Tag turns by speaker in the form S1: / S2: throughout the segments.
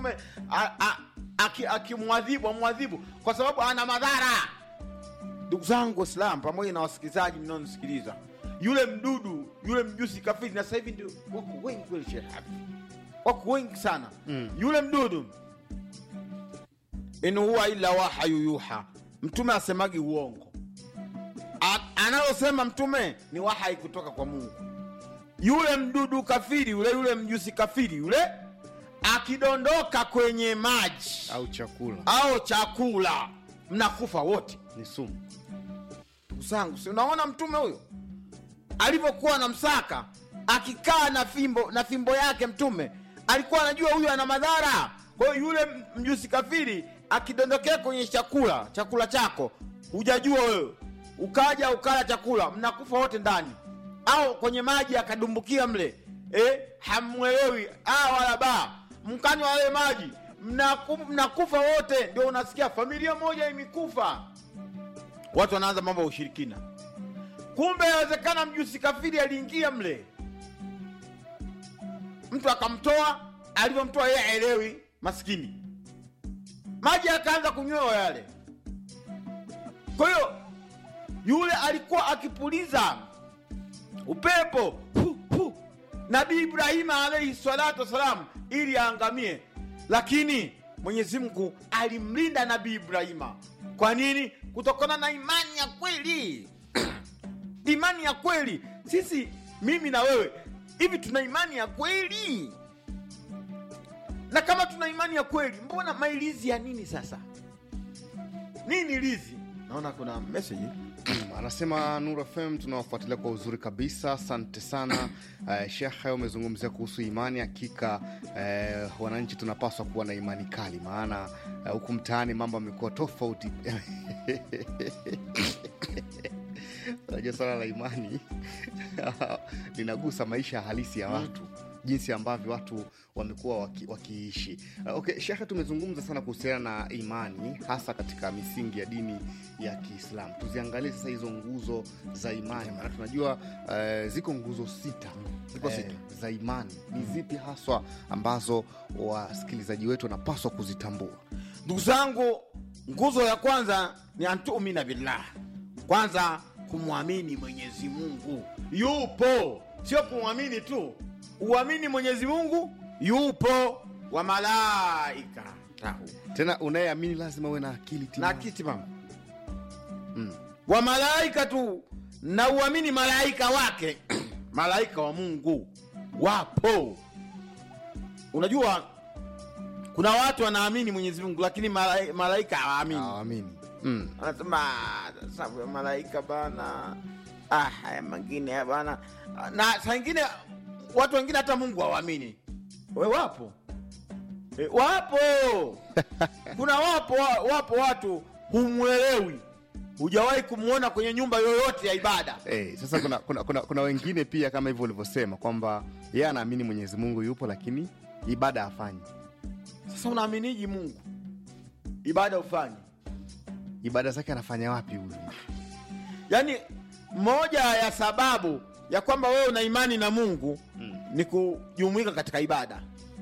S1: mtume a- a- aki- akimwadhibu amwadhibu kwa sababu ana madhara ndugu zangu waislam pamoja na wasikilizaji mnaonisikiliza yule mdudu yule mjusi kafiri na sasa hivi ndio wako wengi kweli Sheikh Hafidh. wako wengi sana mm. yule mdudu in huwa illa wahayu yuha mtume asemagi uongo A- analosema mtume ni wahai kutoka kwa mungu yule mdudu kafiri yule yule mjusi kafiri yule akidondoka kwenye maji
S2: au chakula
S1: au chakula mnakufa wote
S2: ni sumu
S1: ndugu zangu si unaona mtume huyo alivyokuwa na msaka akikaa na fimbo na fimbo yake mtume alikuwa anajua huyu ana madhara kwa hiyo yule m- mjusi kafiri akidondokea kwenye chakula chakula chako hujajua wewe ukaja ukala chakula mnakufa wote ndani au kwenye maji akadumbukia mle eh, hamwelewi ah, wala ba mkanywa yale maji mnaku, mnakufa wote ndio unasikia familia moja imekufa watu wanaanza mambo ya ushirikina kumbe yawezekana mjusi kafiri aliingia mle mtu akamtoa alivyomtoa yeye aelewi maskini maji akaanza kunywewa yale kwa hiyo yule alikuwa akipuliza upepo pu, pu. nabii ibrahima alaihi salatu wassalam ili aangamie lakini mwenyezi mungu alimlinda nabii ibrahima kwa nini kutokana na imani ya kweli imani ya kweli sisi mimi na wewe hivi tuna imani ya kweli na kama tuna imani ya kweli mbona mailizi ya nini sasa nini lizi naona kuna message
S2: anasema Nuru FM tunawafuatilia kwa uzuri kabisa, asante sana. Uh, Shekhe, umezungumzia kuhusu imani. Hakika uh, wananchi tunapaswa kuwa na imani kali, maana uh, huku mtaani mambo yamekuwa tofauti. Unajua swala la imani linagusa maisha halisi ya watu jinsi ambavyo watu wamekuwa waki, wakiishi. Uh, Okay, Shekhe, tumezungumza sana kuhusiana na imani hasa katika misingi ya dini ya Kiislamu. Tuziangalie sasa hizo nguzo za imani, maana tunajua uh, ziko nguzo sita
S1: Ziko sita.
S2: za imani. Ni zipi haswa ambazo wasikilizaji wetu wanapaswa kuzitambua?
S1: ndugu zangu nguzo ya kwanza ni antumina billah kwanza kumwamini mwenyezi mungu yupo sio kumwamini tu uamini mwenyezi mungu yupo wa malaika tahu
S2: Tena unayeamini lazima uwe na akili
S1: na
S2: timamu.
S1: kiti mama
S2: Mm.
S1: wa malaika tu na uamini malaika wake malaika wa mungu wapo unajua kuna watu wanaamini mwenyezi mungu lakini malai- malaika hawaamini
S2: Hawaamini. Mm.
S1: anasema "Ah, sababu ya malaika bana ah, haya mengine ya bana na saa ingine watu wengine hata mungu hawaamini we wapo e, wapo kuna wapo wa- wapo watu humwelewi hujawahi kumwona kwenye nyumba yoyote ya ibada
S2: Eh, sasa kuna, kuna, kuna, kuna wengine pia kama hivyo ulivyosema kwamba yeye anaamini Mwenyezi Mungu yupo lakini ibada hafanyi.
S1: sasa unaaminiji mungu ibada ufanyi
S2: Ibada zake anafanya wapi huyu?
S1: yaani moja ya sababu ya kwamba wewe una imani na mungu mm. ni kujumuika katika ibada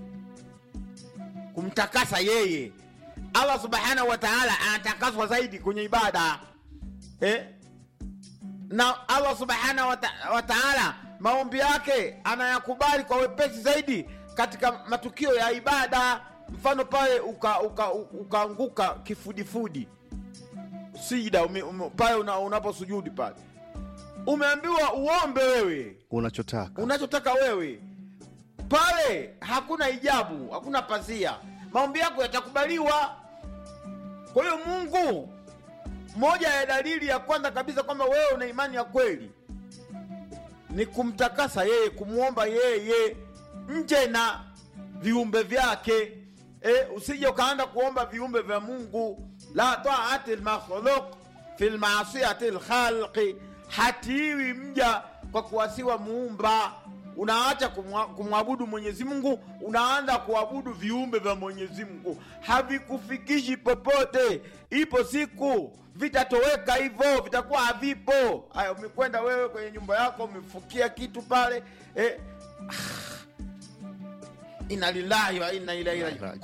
S1: kumtakasa yeye allah subhanahu wa taala anatakaswa zaidi kwenye ibada eh? na allah subhanahu wa ta- wa taala maombi yake anayakubali kwa wepesi zaidi katika matukio ya ibada mfano pale ukaanguka uka, uka ukaanguka kifudifudi sijida ume- ume- pale una, unaposujudi pale umeambiwa uombe wewe
S2: Unachotaka.
S1: unachotaka wewe pale hakuna ijabu hakuna pazia maombi yako yatakubaliwa kwa hiyo mungu moja ya dalili ya kwanza kabisa kwamba wewe una imani ya kweli ni kumtakasa yeye kumwomba yeye nje na viumbe vyake e, usije ukaanda kuomba viumbe vya mungu la taati lmakhluq fi lmaasiyati lkhalqi hatiwi mja kwa kuwasiwa muumba unaacha kumwa- kumwabudu mwenyezi mungu unaanza kuabudu viumbe vya mwenyezi mungu havikufikishi popote ipo siku vitatoweka hivyo vitakuwa havipo haya umekwenda wewe kwenye nyumba yako umefukia kitu pale eh, ina lillahi wa inna ilaihi rajiun